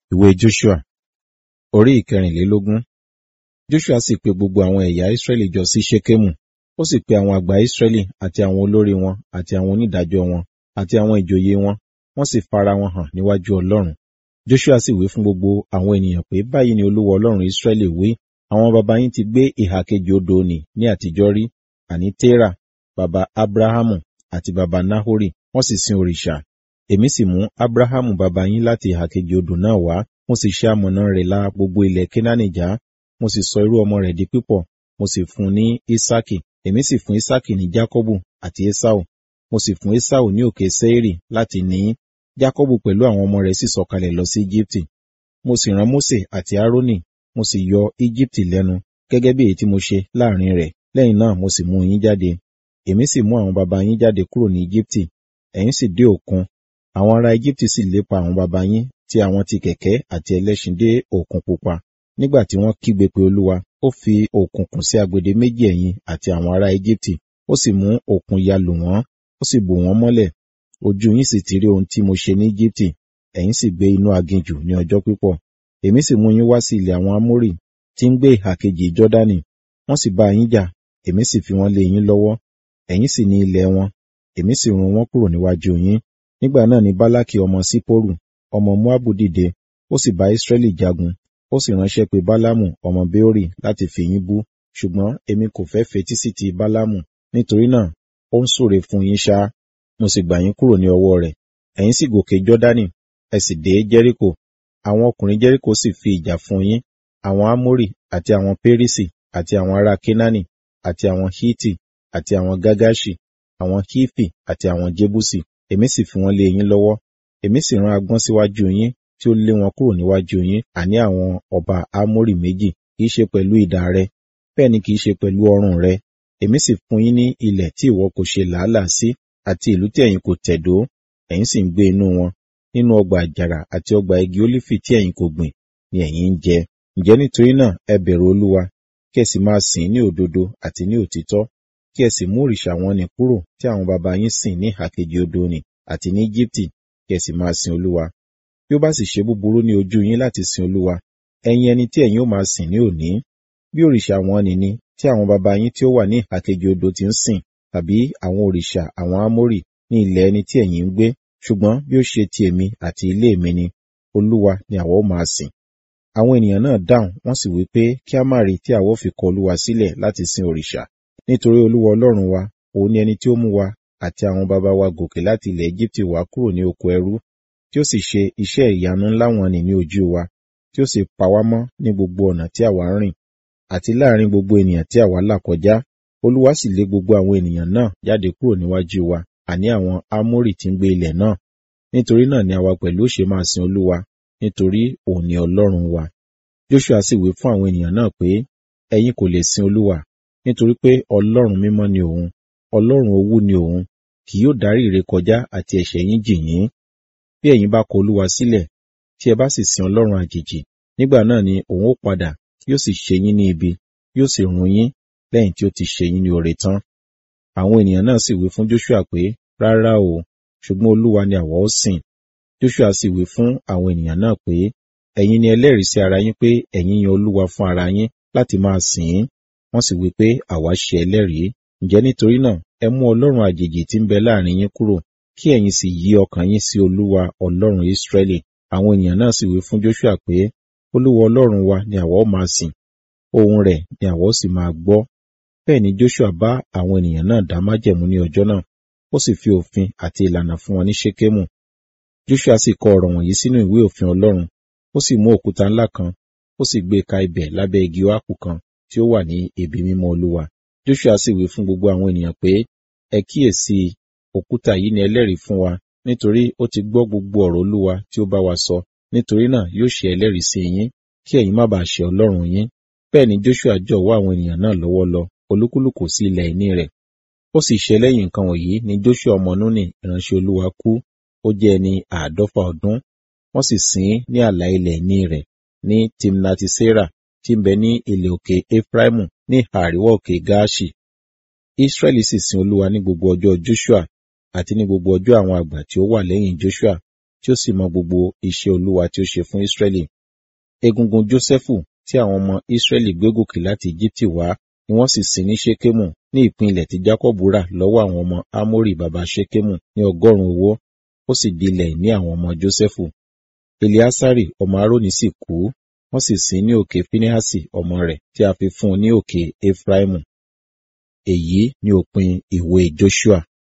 Ìwé Joshua orí ìkẹrìnlélógún. Joshua sì pe gbogbo àwọn ẹ̀yà Israẹli jọ sí Ṣekemu. Ó sì pe àwọn àgbà Israẹli àti àwọn olórí wọn àti àwọn onídàájọ́ wọn àti àwọn ìjòyè wọn, wọ́n sì fara wọn hàn níwájú Ọlọ́run. Joshua sì wí fún gbogbo àwọn ènìyàn pé báyìí ni Olúwa Ọlọ́run Israẹli wí, àwọn baba yín ti gbé ìhà kejì odò nì ní àtijọ́ rí, àní Tera, baba Abrahamu àti baba Nahori, wọ́n sì sin òrìṣà. Èmi sì mú Abrahamu baba yín láti ìhà kejì odò náà wá, mo sì ṣe amọ̀nà rẹ̀ la gbogbo ilẹ̀ Kénáánì já, mo sì sọ irú ọmọ rẹ̀ di pípọ̀, mo sì fún un ní Ísákì, èmi sì fún Ísákì ní Jákọ́bù àti Ésáù, mo sì fún Ésáù ní òkè Séírì láti ní í. Jákọ́bù pẹ̀lú àwọn ọmọ rẹ̀ sì sọ̀kalẹ̀ lọ sí Íjíbítì. Mo sì rán Mósè àti Árónì, mo sì yọ Íjíbítì lẹ́nu, gẹ́gẹ́ bí èyí tí mo ṣe láàrin rẹ̀. Lẹ́yìn náà mo sì mú yín jáde. Èmi sì mú àwọn baba yín jáde kúrò ní Íjíbítì, ẹ̀yin sì dé òkun. Àwọn ará Íjíbítì sì lépa àwọn baba yín tí àwọn ti kẹ̀kẹ́ àti ẹlẹ́ṣin dé òkun pupa. Nígbà tí wọ́n kígbe pé Olúwa, ó fi òkùnkùn sí agbede méjì ẹ̀yin àti àwọn ará Íjíbítì, ó sì mú òkun ya lù wọ́n, ó sì bò wọ́n mọ́lẹ̀. Ojú yín sì ti rí ohun tí mo ṣe ní Íjíbítì, ẹ̀yin sì gbé inú aginjù ní ọjọ́ pípọ̀. Èmi sì mú yín wá sí ilẹ̀ àwọn Amórì tí ń gbé ìhà kejì Jọ́dánì. Wọ́n sì bá yín jà, èmi sì fi wọ́n lé yín lọ́wọ́. Ẹ̀yin sì ní ilẹ̀ wọn, èmi sì run wọ́n kúrò níwájú yín. Nígbà náà ni Bálákì ọmọ Sípórù, ọmọ Móábù dìde, ó sì bá Ísírẹ́lì jagun, ó sì ránṣẹ́ pé Bálámù ọmọ Béórì láti fi yín bú. Ṣùgbọ́n èmi kò fẹ́ fetí sí ti Bálámù, nítorí náà ó ń súre fún yín ṣá, mo sì gbà yín kúrò ní ọwọ́ rẹ̀. Ẹ̀yin sì gòkè Jọ́dánì, ẹ sì dé Jẹ́ríkò. Àwọn ọkùnrin Jẹ́ríkò sì fi ìjà fún yín, àwọn Ámórì àti àwọn Pérísì àti àwọn ará Kénáánì àti àwọn Hítì àti àwọn Gágáṣì, àwọn Hífì àti àwọn Jébúsì. Èmi sì fi wọ́n lé yín lọ́wọ́. Èmi sì rán agbọ́n síwájú yín tí ó lé wọn kúrò níwájú yín, àní àwọn ọba Ámórì méjì, kì í ṣe pẹ̀lú idà rẹ, bẹ́ẹ̀ ni kì í ṣe pẹ̀lú ọrùn rẹ. Èmi sì fún yín ní ilẹ̀ tí ìwọ kò ṣe làálàá sí, àti ìlú tí ẹ̀yin kò tẹ̀dó, ẹ̀yin sì ń gbé inú wọn. Nínú ọgbà àjàrà àti ọgbà igi ólífì tí ẹ̀yin kò gbìn ni ẹ̀yin ń jẹ. Ǹjẹ́ nítorí náà ẹ bẹ̀rù Olúwa, kí ẹ sì máa sìn ní òdodo àti ní òtítọ́, kí ẹ sì mú òrìṣà wọn nì kúrò tí àwọn baba yín sìn ní ìhà kejì odò nì àti ní Íjíbítì, kí ẹ sì máa sin Olúwa. Bí ó bá sì ṣe búburú ní ojú yín láti sin Olúwa, ẹ̀yin ẹni tí ẹ̀yin ó máa sìn ní òní. Bí òrìṣà wọn nì ni tí àwọn baba yín tí ó wà ní ìhà kejì odò ti ń sìn, tàbí àwọn òrìṣà àwọn Ámórì ní ilẹ̀ ẹni tí ẹ̀yin ń gbé, ṣùgbọ́n bí ó ṣe ti èmi àti ilé mi ni, Olúwa ni àwa ó máa sìn. Àwọn ènìyàn náà dáhùn, wọ́n sì wí pé kí a má rí tí àwa ó fi kọ Olúwa sílẹ̀ láti sin òrìṣà. Nítorí Olúwa Ọlọ́run wa, òun ni ẹni tí ó mú wa àti àwọn baba wa gòkè láti ilẹ̀ Égíptì wá kúrò ní oko ẹrú, tí ó sì ṣe iṣẹ́ ìyanu ńlá wọ̀n-ọn-nì ní ojú wa, tí ó sì pa wá mọ́ ní gbogbo ọ̀nà tí àwa ń rìn, àti láàrin gbogbo ènìyàn tí àwa là kọjá. Olúwa sì lé gbogbo àwọn ènìyàn náà jáde kúrò níwájú wa, àní àwọn Ámórì tí ń gbé ilẹ̀ náà. Nítorí náà ni àwa pẹ̀lú ó ṣe máa sin Olúwa, nítorí òun ni Ọlọ́run wa. Joshua sì wí fún àwọn ènìyàn náà pé, ẹ̀yin kò lè sin Olúwa, nítorí pé Ọlọ́run mímọ́ ni òun, Ọlọ́run owú ni òun, kì yóò dárí ìrékọjá àti ẹ̀ṣẹ̀ yín jì yín. Bí ẹ̀yin bá kọ Olúwa sílẹ̀, tí ẹ bá sì sin Ọlọ́run àjèjì, nígbà náà ni òun ó padà, yóò sì ṣe yín ní ibi, yóò sì run yín, lẹ́yìn tí ó ti ṣe yín ní oore tán. Àwọn ènìyàn náà sì wí fún Joshua pé, rárá o, ṣùgbọ́n Olúwa ni àwa ó sìn. Joshua sì wí fún àwọn ènìyàn náà pé, ẹ̀yin ni ẹlẹ́rìí sí ara yín pé ẹ̀yin yan Olúwa fún ara yín láti máa sìn ín. Wọ́n sì wí pé àwa ṣe ẹlẹ́rìí. Ǹjẹ́ nítorí náà ẹ mú Ọlọ́run àjèjì tí ń bẹ láàrin yín kúrò, kí ẹ̀yin sì yí ọkàn yín sí Olúwa Ọlọ́run Ísírẹ́lì. Àwọn ènìyàn náà sì wí fún Joshua pé, Olúwa Ọlọ́run wa ni àwa ó máa sìn, ohùn rẹ̀ ni àwa ó sì máa gbọ́. Bẹ́ẹ̀ ni Joshua bá àwọn ènìyàn náà dá májẹ̀mú ní ọjọ́ náà, ó sì fi òfin àti ìlànà fún wọn ní Ṣékémù. Joshua sì kọ ọ̀rọ̀ wọ̀nyí sínú ìwé òfin Ọlọ́run, ó sì mú òkúta ńlá kan, ó sì gbé ka ibẹ̀ lábẹ́ igi óákù kan tí ó wà ní ibi mímọ́ Olúwa. Joshua sì wí fún gbogbo àwọn ènìyàn pé, ẹ kíyèsí, òkúta yìí ni ẹlẹ́rìí fún wa, nítorí ó ti gbọ́ gbogbo ọ̀rọ̀ Olúwa tí ó bá wa sọ, nítorí náà yóò ṣe ẹlẹ́rìí sí yín, kí ẹ̀yin má bàa ṣe Ọlọ́run yín. Bẹ́ẹ̀ ni Joshua jọ̀wọ́ àwọn ènìyàn náà lọ́wọ́ lọ, olúkúlùkù sí ilẹ̀ ìní rẹ̀. Ó sì ṣe lẹ́yìn nǹkan wọ̀nyí ni Joshua ọmọ Núnì ìránṣẹ́ Olúwa kú, ó jẹ́ ẹni àádọ́fà ọdún. Wọ́n sì sìn ín ní ààlà ilẹ̀ ìní rẹ̀ ní Timnati-Sera tí ń bẹ ní ilẹ̀ òkè Efraimu ní àríwá òkè Gaaṣi. Israẹli sì sin Olúwa ní gbogbo ọjọ́ Joshua àti ní gbogbo ọjọ́ àwọn àgbà tí ó wà lẹ́yìn Joshua tí ó sì mọ gbogbo iṣẹ́ Olúwa tí ó ṣe fún Ísírẹ́lì. Egungun Jósẹ́fù tí àwọn ọmọ Ísírẹ́lì gbé gòkè láti Íjíbítì wá ni wọ́n sì sin ní Ṣékémù ní ìpín ilẹ̀ tí Jákọ́bù rà lọ́wọ́ àwọn ọmọ Ámórì baba Ṣékémù ní ọgọ́rùn-ún owó, ó sì di ilẹ̀ ní àwọn ọmọ Jósẹ́fù. Eleasari ọmọ Aaroni sì kú, wọ́n sì sin ní òkè Finehasi ọmọ rẹ̀ tí a fi fún un ní òkè Efraimu. Èyí ni òpin ìwé Joṣua.